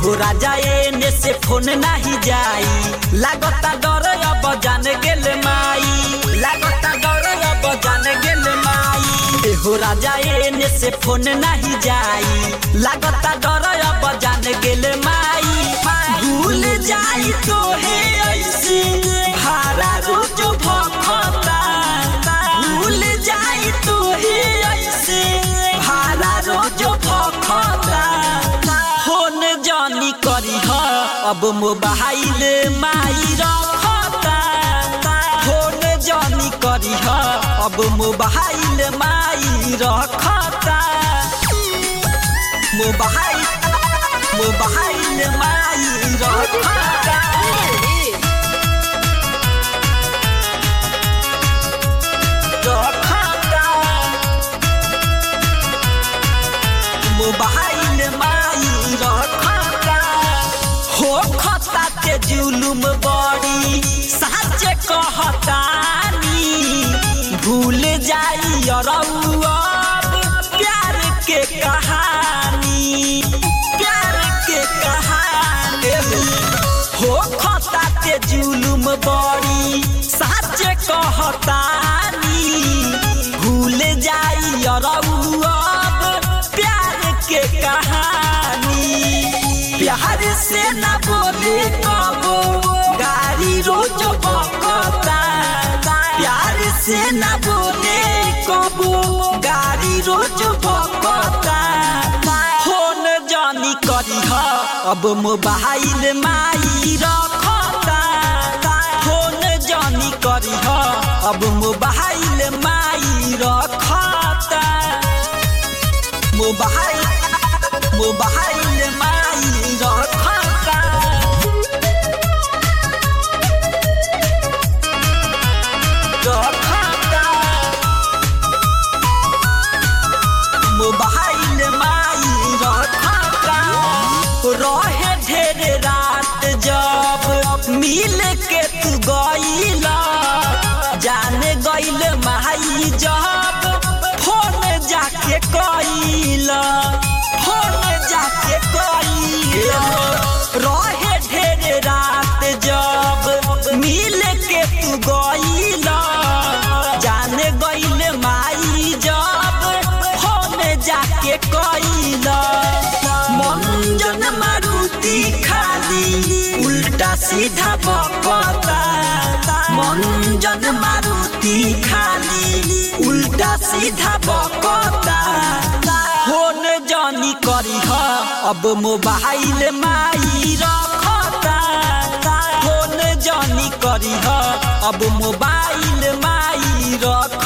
एहो राजा एने से फोन नाही जाई लागता डर अब जान गेल माई लागता डर अब जान गेल माई एहो राजा एने से फोन नाही जाई लागता डर अब जान गेल माई भूल जाई तो हे ऐसे भारा रोज भखता भूल जाई तो हे ऐसे भारा रोज भखता फोन जानी करी ह अब मोबाइल माई रखता फोन जानी करी ह अब मोबाइल माई रखता मोबाइल मोबाइल माई रखता रखता मोबाइल माई रखता हो खता के जुलुम बड़ी सच कहतानी भूल जाई अब प्यार के कहानी प्यार के कहानी हो खता के जुलुम बड़ी सच कहतानी भूल जाई अब प्यार के कहानी प्यार से न बोले कबो गाड़ी रोज बकता प्यार से न बोले कबो गाड़ी रोज बकता फोन जानी करी ह अब मोबाइल माई रखता फोन जानी करी ह अब मोबाइल माई रखता मोबाइल मोबाइल माई रखता रखता मोबाइल माई रखता रहे ढेर रात जब मिल के तू गईला जाने गईल माई जब फोन जाके कईला फोन जाके कईला रहे ढेर रात जब मिल के तू गईला जाने गईल माई जब फोन जाके कईला मंजन मारुति खाली उल्टा सीधा बकता मंजन मारुति खाली उल्टा सीधा बकता फोन जानी करी ह अब मोबाइल माई रखता फोन जानी करी ह अब मोबाइल माई रख